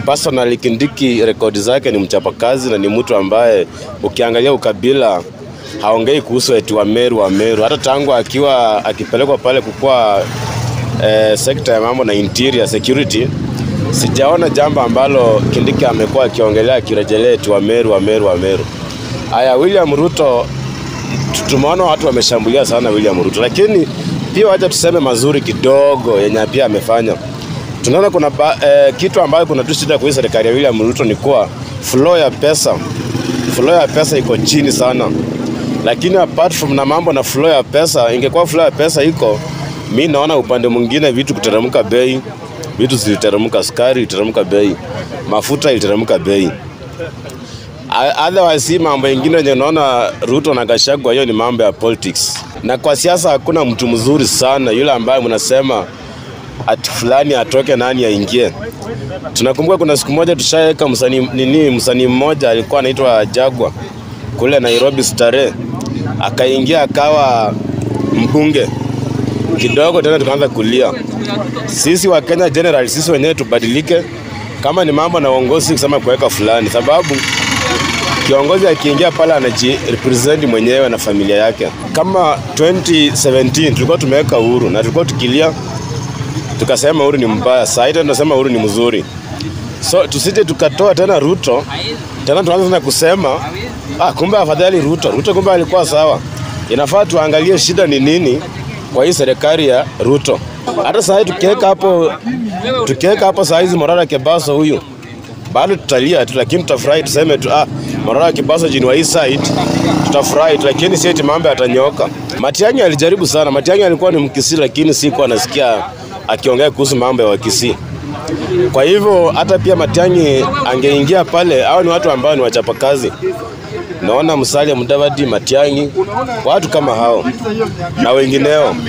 personally Kindiki rekodi zake ni mchapakazi na ni mtu ambaye ukiangalia ukabila haongei kuhusu eti wa Meru wa Meru. Hata tangu akiwa akipelekwa pale kukua eh, sekta ya mambo na interior security, sijaona jambo ambalo Kindiki amekuwa akiongelea akirejelea eti wa Meru wa Meru wa Meru. Aya, William Ruto tu- tumeona watu wameshambulia sana William Ruto, lakini pia wacha tuseme mazuri kidogo yenye pia amefanya. Tunaona kuna ba, eh, kitu ambayo kuna tu shida kwa hii serikali ya William Ruto ni kuwa flow ya pesa, flow ya pesa iko chini sana, lakini apart from na mambo na flow ya pesa, ingekuwa flow ya pesa iko, mi naona upande mwingine vitu kuteremka bei, vitu ziliteremka, sukari iliteremka bei, mafuta iliteremka bei. O- Otherwise hii mambo ingine yenye unaona Ruto na Gachagua, hiyo ni mambo ya politics. Na kwa siasa hakuna mtu mzuri sana yule ambaye mnasema ati fulani atoke nani aingie. Tunakumbuka kuna siku moja tushaweka msanii nini, msanii mmoja alikuwa anaitwa Jagwa kule Nairobi Starehe, akaingia akawa mbunge kidogo, tena tukaanza kulia. Sisi wa Kenya general, sisi wenyewe tubadilike, kama ni mambo na uongozi, kusema kuweka fulani, sababu kiongozi akiingia pale anajirepresent mwenyewe na familia yake. Kama 2017 tulikuwa tumeweka Uhuru na tulikuwa tukilia tukasema Uhuru ni mbaya, sasa hivi tunasema Uhuru ni mzuri. So tusije tukatoa tena Ruto tena tuanze tena kusema ah, kumbe afadhali Ruto. Ruto kumbe alikuwa sawa. Inafaa tuangalie shida ni nini kwa hii serikali ya Ruto. Hata sasa hivi tukiweka hapo tukiweka hapo saa hizi Morara Kebaso huyu bado tutalia tu, lakini tutafurahi tuseme tu ah, Morara Kebaso jini wa hii side tutafurahi tu, lakini si eti mambo yatanyoka. Matiang'i alijaribu sana. Matiang'i alikuwa ni Mkisii, lakini sikuwa nasikia akiongea kuhusu mambo ya Wakisii. Kwa hivyo hata pia Matiang'i angeingia pale, hao ni watu ambao ni wachapakazi. Naona Musalia Mudavadi, Matiang'i, watu kama hao na wengineo.